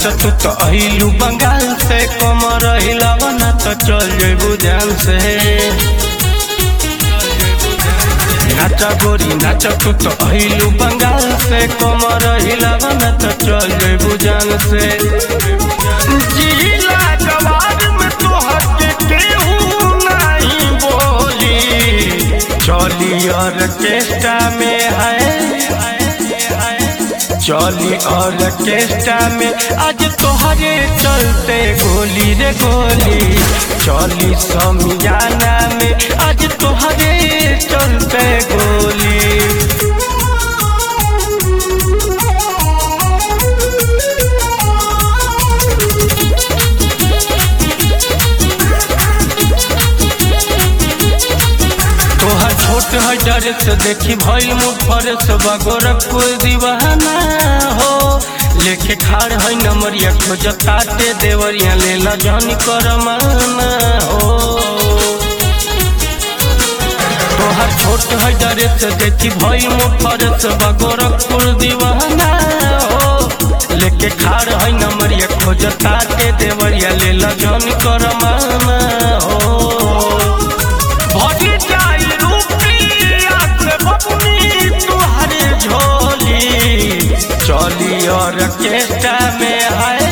नाच तू तो अहिलू बंगाल से कमर हिलावा ना तो चल जेबू जान से नाचा गोरी नाच तू तो अहिलू बंगाल से कमर हिलावा ना तो चल जेबू जान से जिला जवार में तोहर के केहू नहीं बोली चली ऑर्केस्ट्रा में है चली ऑर्केस्ट्रा में आज तोहरे चलते गोली रे गोली चली समियाना में आज तोहरे चलते गोली तोहर छोट है डर से देखी भइल मुफर से गोरखपुर दीवाना हो लेके खाड़ है नमरिया खोजताटे देवरिया ले ला जानी करमाना हो तोहर छोट है डर से देखी भइल मुफर से गोरखपुर दीवाना हो लेके खाड़ है नमरिया खोजताटे देवरिया ले ला जानी करमाना हो भरी जाई रुपया से बबुनी तुहरे झोली चली ऑर्केस्ट्रा में है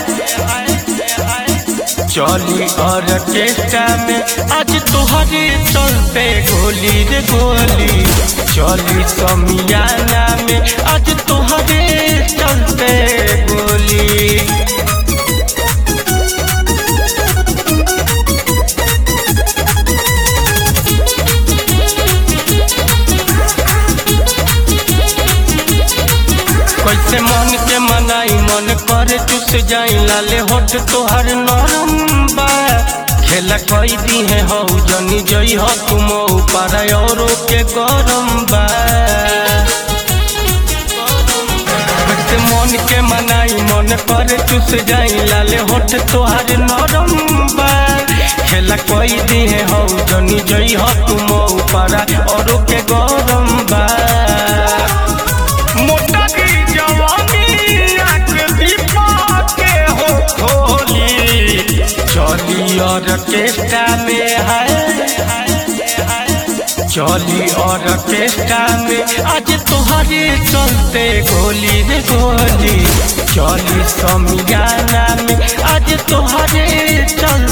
चली ऑर्केस्ट्रा में आज तुहरे चलते गोली रे गोली चली समियाना में आज तुहरे चलते गोली कैसे मन के मनाई मन करे चुस जाई लाले होठ तोहर नरम बा खेला कई दी है हो जनी जई हो तुम ऊपर औरो के गरम बा कैसे मन के मनाई मन करे चुस जाई लाले होठ तोहर नरम बा खेला कई दी है हो जनी जई हो तुम ऊपर औरो के गरम बा मोटा की जवानी आँख दीपा के हो खोली चली ऑर्केस्ट्रा में है चली ऑर्केस्ट्रा में आज तुहरे चलते गोली रे गोली चली समियाना में आज तुहरे चल